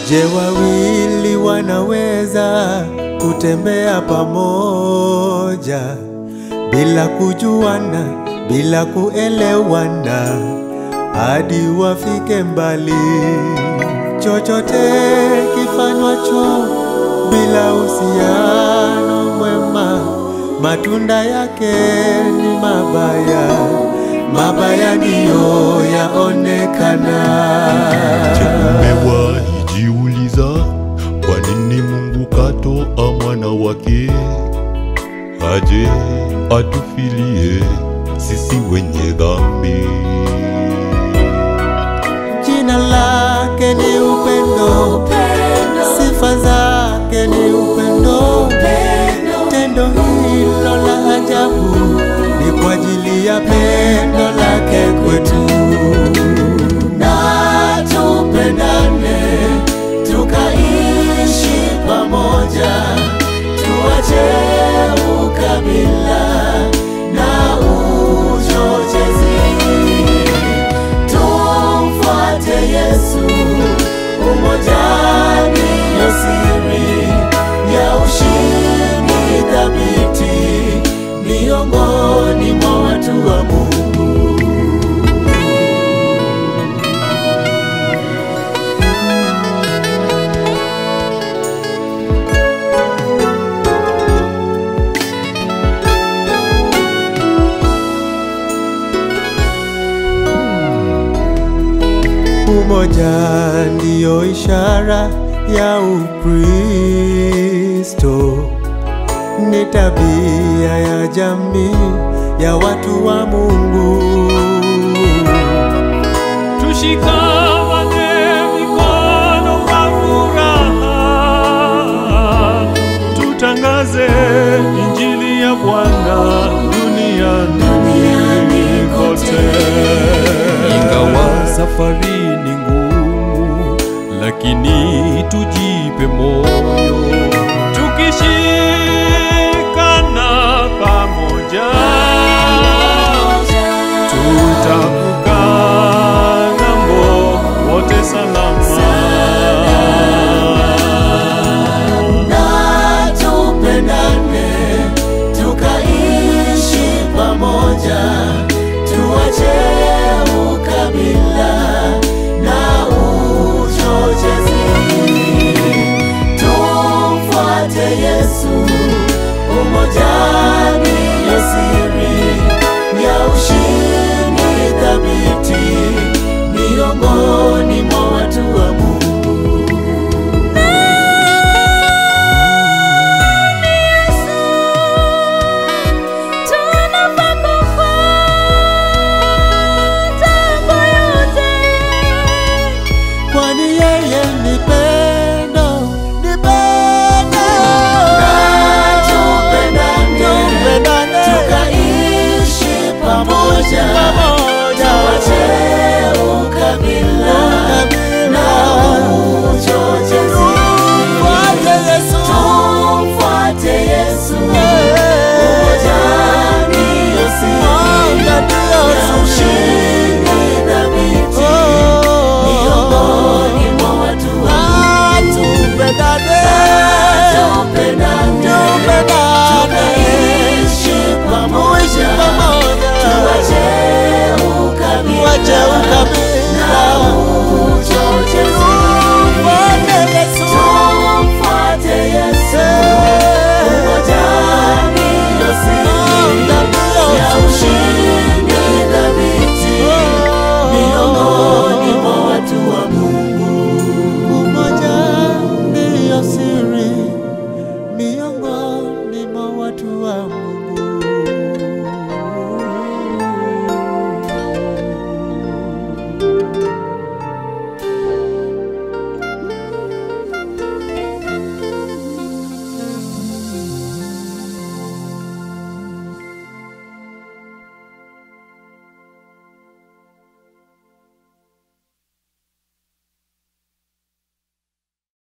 Je, wawili wanaweza kutembea pamoja bila kujuana, bila kuelewana hadi wafike mbali? Chochote kifanywacho bila uhusiano mwema, matunda yake ni mabaya, mabaya ndiyo yaonekana. Umewahi jiuliza kwa nini Mungu katoa mwana wake aje atufilie sisi wenye dhambi? Jina lake ni upendo, sifa zake ni upendo. Tendo hilo la ajabu ni kwa ajili ya pendo lake kwetu. Na tupendane, tukaishi pamoja, tuache ukabila na uchochezi tumfuate Yesu. Umoja ndiyo siri ya ushindi thabiti miongoni mwa watu wa Mungu. Umoja ndiyo ishara ya Ukristo, ni tabia ya jamii ya watu wa Mungu. Tushikamane mikono kwa furaha, tutangaze injili ya Bwana duniani kote. Ingawa safari ni ngumu, lakini tujipe moyo, tukishikana pamoja tutavuka ng'ambo wote salama. na tupendane, tukaishi pamoja, tuache ukabila na uchochezi, tumfuate Yesu. Umoja ndiyo siri ya ushindi thabiti miongoni mwa watu wa Mungu. kwani yeye ni pendo, ni pendo. Tupendane, tukaishi pamoja, tuache ukabila na uchochezi. Tumfuate Yesu, umoja ndiyo siri ya ushindi thabiti miongoni mwa watu wa tupendane, tukaishi pamoja, tuache ukabila na